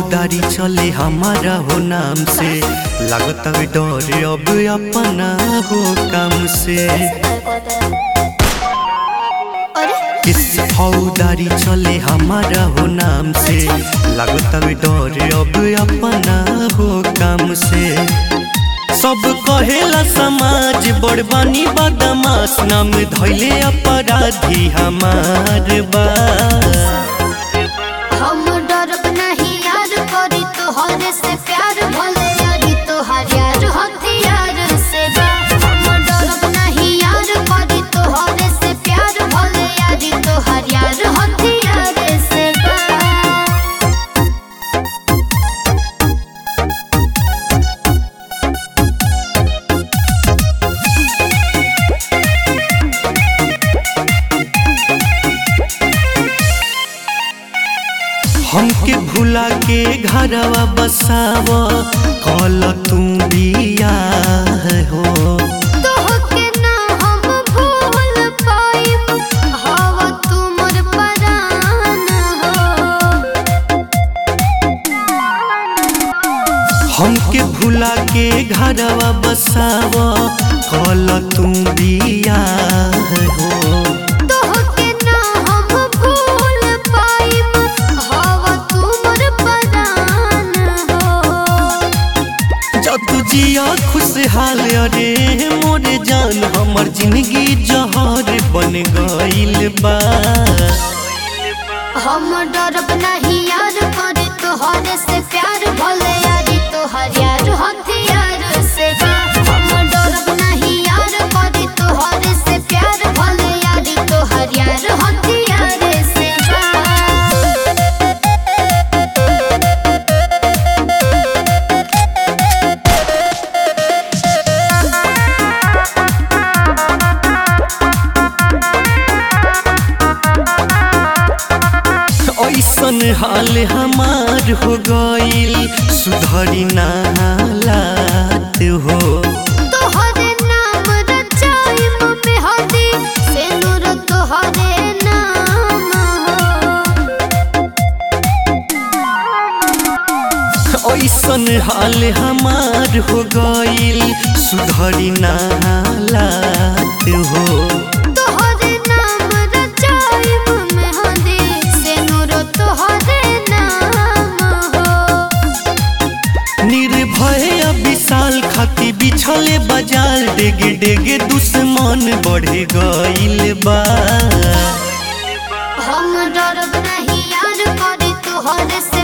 फौदारी चले हमारा हो नाम से लागत हवे डर अब अपना हो काम से अरे किस फौदारी चले हमारा हो नाम से लागत हवे डर अब अपना हो काम से सब कहेला समाज बड़बानी बदमाश नाम धैले अपराधी हमार बा हम डरब नहीं यार करी तोहरे से प्यार भले यारी तोहार यार हथियार से बा हम डरब नहीं यार करी तोहरे से प्यार भले यारी तोहार यार हथियार से बा हमके भुला के घरवा बसाव कल तू बिया हो तोहके ना हम भूल पाइब हवा तुमर परान हो हमके भुला के घरवा बसाव कल तू बिया हो तोहके ना हम भूल पाइब हवा तुमर परान हो जब तू जिया खुशहाल अरे मोरे जान हमर जिंदगी जहर बन गइल बा हम डरब नहीं यार करे तोहरे से प्यार भले यारी तोहर यार हथियार से बा हम डरब नहीं यार करे तोहरे से प्यार भले यारी तोहर यार हथियार से बा ऐसन हाल हमार हो गइल सुधरी ना हालात हो तोहरे नाम रचाइम मेहदी सेनुर तोहरे नाम हो ऐसन हाल हमार हो गइल सुधरी ना हालात हो तोहरे नाम रचाइम मेहदी सेनुर तोहरे नाम हो निर्भय विशाल खाती बिछले बाजार डेगे डेगे दुश्मन बढ़े गइल बा हम डरब नहीं यार करे तोहरे से